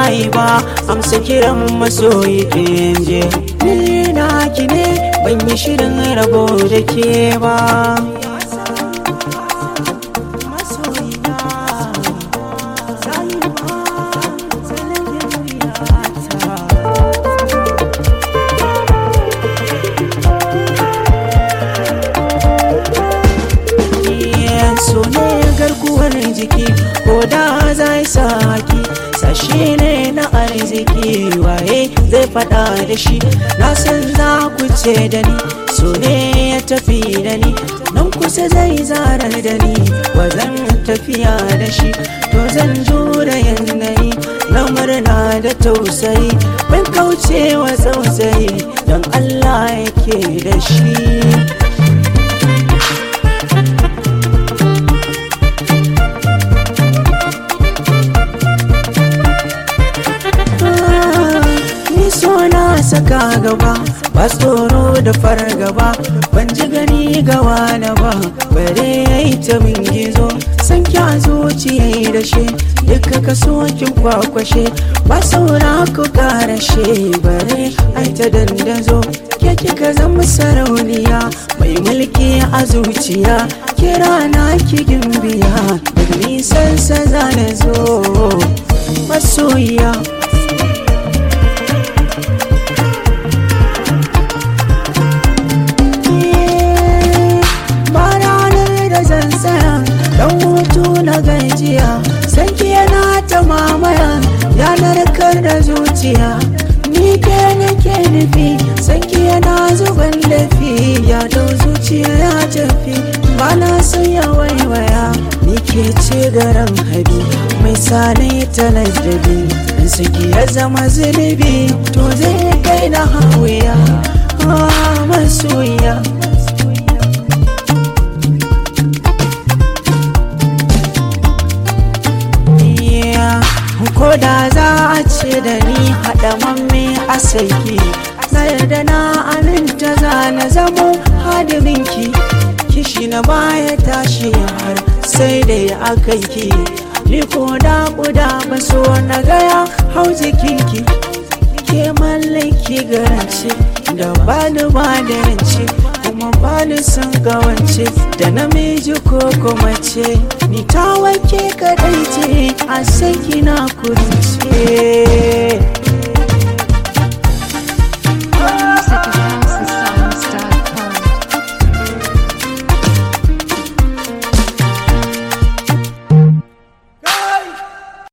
yi ba amsa kiran masoyi je ni na ki ne ban yi shirin rabo da ke ba so ne garkuwar jiki ko da zai saki sashi ne na arziki waye zai fada da shi na san za ku ce da ni so ne ya tafi da ni nan kusa zai zarar da ni ba zan tafiya da shi to zan jura yanayi na murna da tausayi ban kaucewa tausayi don allah yake da shi saka gaba ba tsoro da fargaba ban ji gani gawa na ba bare yayi ta min gizo san kya zuciya da shi duka ka kin kwakwashe ba saura ku karashe bare ai ta dandazo ke kika zama sarauniya mai mulki a zuciya kira na ki gimbiya daga nisan sa na zo masoyiya na gajiya sanki yana ta mamaya yanar kar da zuciya ni ke nake nufi sanki yana zuban lafi ya dau zuciya ya tafi ba na son ya waiwaya ni ke ce garan habi mai sani ta ladabi in saki ya zama zunubi to zai kai na hawiya ah masoyiya ko da za a ce da ni haɗa mamme a saiki na yarda na aminta za na zamo hadiminki kishi na baya tashi har sai da ya aka ki ni ko da kuda ba so na gaya hau jikinki ke mallaki garance da bani ba da rance kuma bani son gawance da namiji ko kuma ce ni ta wake kadai ce a sai kina kurince